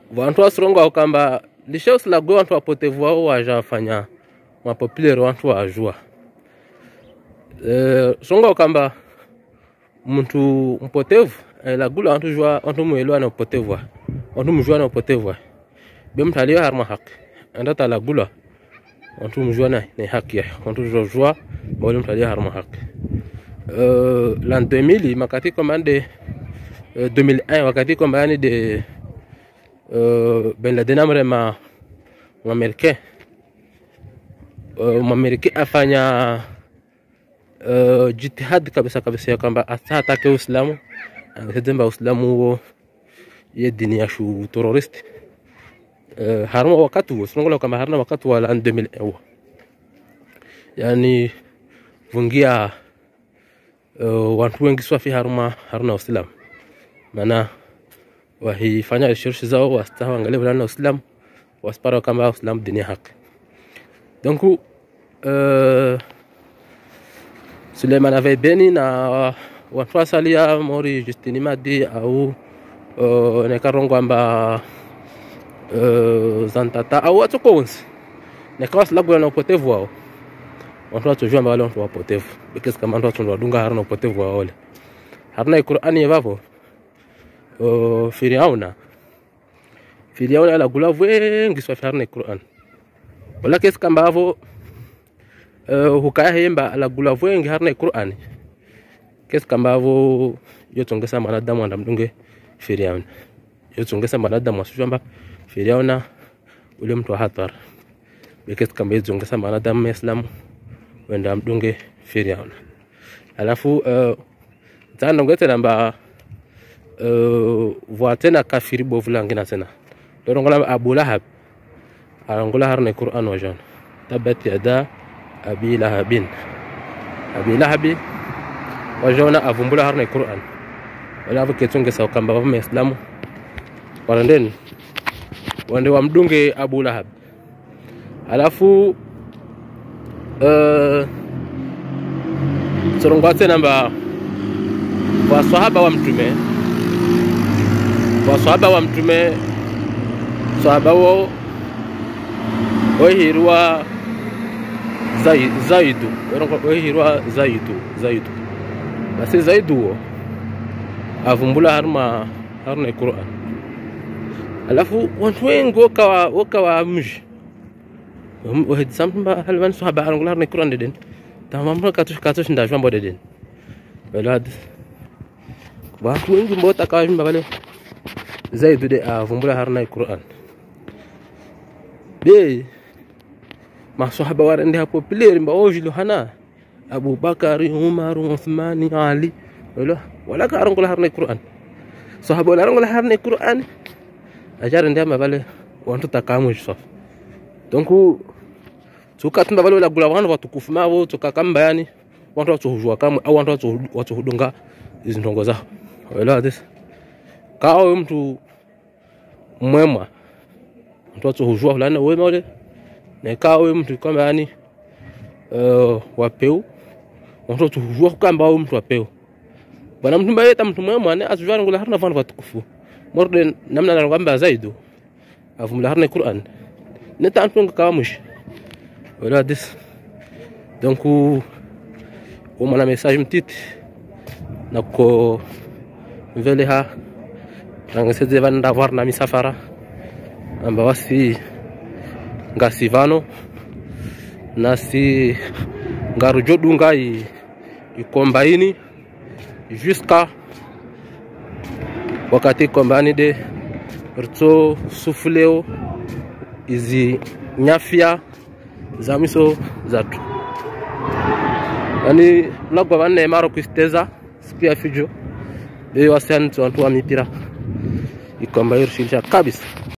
vantu wasirongo wakamba lishausilagwe wantu wapotevu wao wajafanya mapopulero wantu wajua e, songo wakamba mtu mpotevu ailagula wantu jua wantu muelewa na upotevu wa wantu mjua na upotevu wa be mtu aliyo harma haki enda talagula wantu mjua na na haki ya wantu jua jua bawale mtu aliyo harma haki uh, l'an 2000 makati komande uh, 2001 wakati kombani de uh, ben Laden amre ma Mwamerika uh, Mwamerika afanya uh, jitihad kabisa kabisa ya kwamba atake Uislamu angetemba Uislamu huo ye dini ya shu terrorist uh, harma wakati huo sungola kwamba harna wakati wa l'an 2001 huo yani vungia uh, wantu wengi swafi haruma haruna Uislamu maana wahifanya research zao wasta waangalie fulani na Uislamu waspara kama Uislamu dini ya haki donc uh, Suleiman avait beni na watu wasalia mori Justini Madi au uh, nekarongo amba uh, zantata au watu konsi nekawa silagula na upotevu wao watu watujua mbali watu wapotevu because kama watu watu wadunga haruna upotevu wao wale haruna Qur'ani yavavo uh, Firauna Firauna ala gula wengi swa haruna Qur'an wala kesi kamba avo uh, hukaya hemba ala gula wengi haruna Qur'an kesi kamba avo yotongesa mwanadamu andamdunge Firauna yotongesa mwanadamu asujamba Firauna ule mtu wa hatari bekesi kamba yotongesa mwanadamu Muislamu wenda mdunge Firauna alafu uh, tandonge tena mba uh, voa tena kafiri bovu langina tena dorongola Abu Lahab arongola harne Qur'an wajan tabat yada abi lahabin abi lahabi wajona avumbula harne Qur'an wala avo ketunge sawa kamba vama Islamu warandeni wande wamdunge Abu Lahab alafu uh, sorongwa tena mba waswahaba wa mtume waswahaba wa mtume swahaba wo ohirwa Zai- zaidu ohirwa zaidu zaidu basi zaidu wo avumbula haruma haruna Qur'an alafu wantu wengi wokawa wokawa mji wahid sampa halvan swahaba arangula haruna Qur'an deden tamamra katush katush ndajwa deden belad watu wengi ambao takawashimba pale zaidu de avumbula harna Qur'an be masahaba warende hapo pileri mba ojilu hana Abu Bakari Umar Uthmani Ali wala wala ka arangula harna Qur'an sahaba wala arangula harna Qur'an ajara ndama pale wantu takamu saf donc tukatumba pale wala gula wantu watukufu mavo tukakamba yani wantu watuhujua kamwe au wantu watu- watuhudunga hizi ndongo zao uelewa this kawa we mtu mwema mtu watuhujua fulani na wema ule na kawa we mtu kwamba yani uh, wapeu wantu watuhujua kukamba we mtu wapeu bana mtu mbaye ta mtu mwema ne atujua ngula harna vantu watukufu morde namna na kwamba zaidu avumla harna Qur'an ne ta antu kawa mush uelewa this donc umana message mtiti na ko vele ha rangeseze vanda varna misafara amba wasi ngasivano nasi ngaru jodunga i ikombaini jusqu'à wakati kombani de rto sufuleo izi nyafya za miso zatu yani lagwa vanne maro kuisteza siku ya fijo beyo wasiani wantu wa mipira ikomba irshilisha kabisa